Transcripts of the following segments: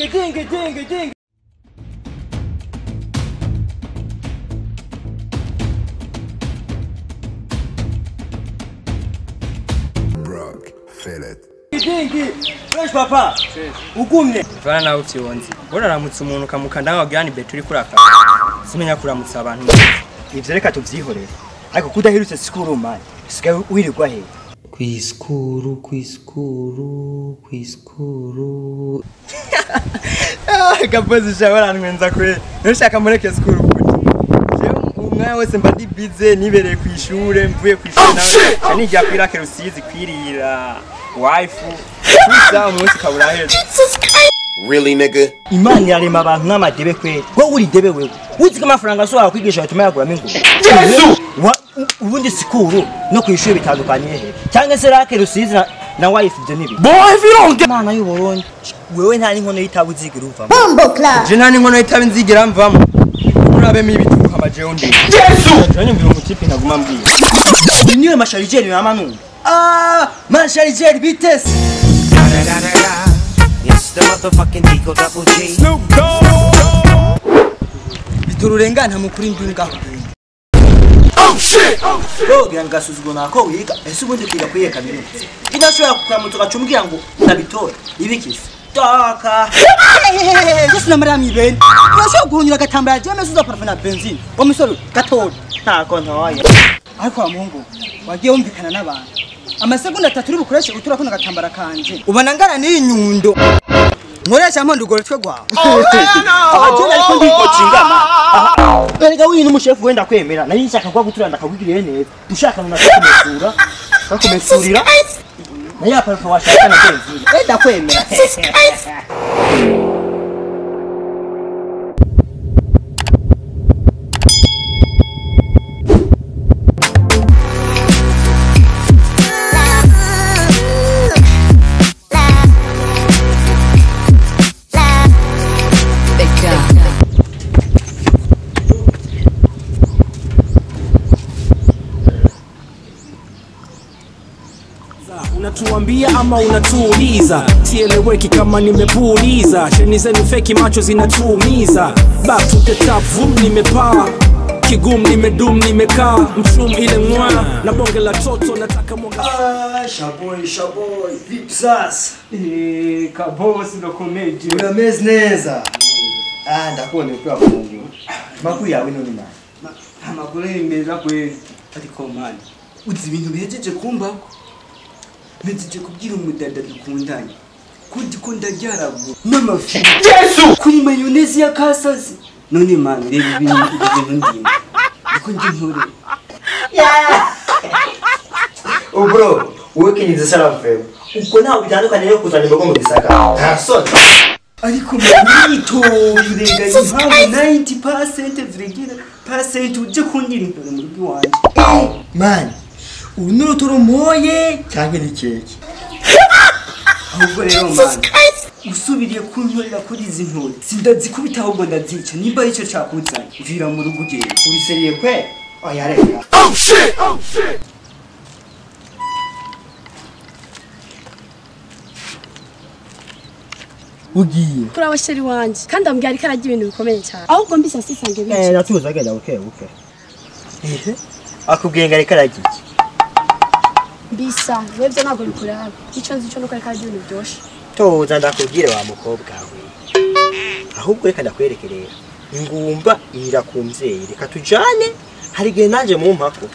dingi dingi dingi dingi Brock, feel it. dingi fresh papa ugumye vana nawe uvyonzi uraramutsa umuntu ukamukanda wagira ni beto uriko urakara simenya kuramutsa abantu ivyo reka tuvyihorere ariko kudahirutse sikuru mani sigaye wirirwa he kwiskuru kwiskuru kwiskuru gapozi shawe arantwenza kwe ntushaka mureke sikuru kuti jewe umwanya wese mba ndi bize nibereye kw'ishure mvuye kw'ishure nawe ca nigira kwirake rusizi kwirira waifu gusa umunsi ukaba uraheze Really, nigga? imana irarema abantu nk'amadebe kweli wowe uri debe wewe uzi ko amafaranga ashobora kwigisha bituma yaguramo ingurube Wa- u- ubundi sikuru no ku ishuri bitandukaniye he cyangwa se rake rusizi na, na wife ibyo nibi imana y'uburundi wewe nta n'inkono y'itabu uzigira uvamo je nta n'inkono y'itabi nzigera mvamo murabemo ibituruka amajeho ndi jewe nyumvira umutipe ntaguma mbwira Uyu niwe masharijeri mama numva ah masharijeri bitese It's the motherfucking Digo Double G. bitururengana mukuri ndunga Kogira ngasuzuguro nako wiga ese ubundi kwiga kwiye kaminuza inashobora kukuramutsa ugacumbwira ngo ndabitora ibikisi taka Yesu na Mariya mibeni urashobora guhunyura agatambara jewe mese uzaparfa na benzine wa musore gatora ntako ntoya ariko wa muhungu wagiye wumvikana n'abantu amasegonda atatu uri bukoreshe utura kuno gatambara kanje ubona ngana n'iyi nyundo nkoresha mpondo ugoro twe gwawe abajene ariko ndikocingama erega wino umushefu wenda kwemera nari nshaka kwa gutura ndakagugiriye neza ushaka nuna kakumesura kakumesurira na ya parfum washaka na benzine enda kwemera unatuambia ama unatuuliza sieleweki kama nimepuuliza sheni zenu feki macho zinatuumiza back to the top vum nimepaa kigum nimedum nimekaa mchum ile mwa na bonge la toto nataka mwaga Ah, shaboy shaboy vipi sasa Eh, kabosi ndo komedi urameze neza ah ndakubona ukiwa kundi makuru yawe none mani amakuru ni meza kweli ariko mani uzi ibintu bihejeje kumbako mpejeje kubwira umudada dukundanye kundi ko ndaryaragu n'amafi kuri mayonezi ya kasazi none mani reba ibintu ibyo bintu ndimo niko ndi nkore ubro wowe kinyize saramfewe ubwo ntawe bitandukanye yo kuzana imbogo mu gisaka nta soni ariko mani yitoye urenganya impamvu 90% ziregera pasenti uje kungira imbere mu rugo iwanjye mani ubu ni urutoromoye cyangwa ni keke ahubwo rero mani usubiriye kunkorera kuri izi ntore sindazikubita ahubwo ndazica nimba aricyo cyakuzanye vira mu rugo ugenda ubiseriye kwe oya reka ugiye kuri abasheri wanjye kandi ambwira ariko arajya ibintu bikomeye cyane ahubwo mbise sisange eh bice natuza agenda buke buke ehe akubwiye ngo ariko aragira iki mbisa webyo ntabwo bikureba icyo nzi cyo nuko ariko arajya ibintu byoshe toza ndakubwire wa mukobwa we ahubwo reka ndakwereke rero ingumba irira ku mvyeyi reka tujane hari igihe nanjye mu mpako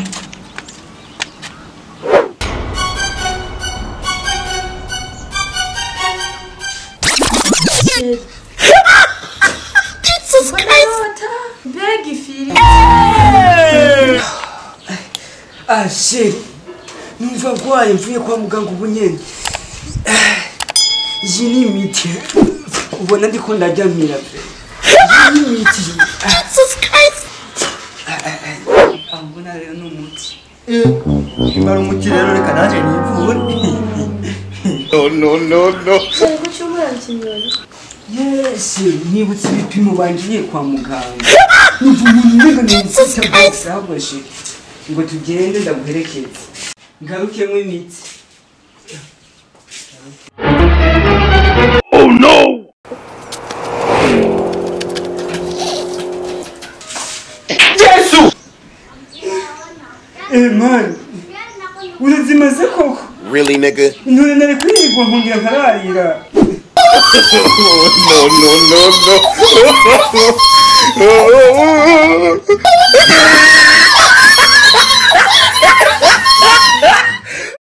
mbega ifiri ashe numva ndwaye mvuye kwa muganga ubu nyene Ah, iyi ni imiti ubona ndiko ndaryamira pe iyi ni imiti Ah, mbona rero ni umuti imara umuti rero reka nanjye nivure yego cyumura ikinyoni yese nibutse ibipimo bangiye kwa muganga numva umuntu umenga ni umufite bose ahubwo ngo tugende ndaguherekeze ngarukemo imiti nigga. intore nari kwirigwa nkongera nkararira no, no, no, no.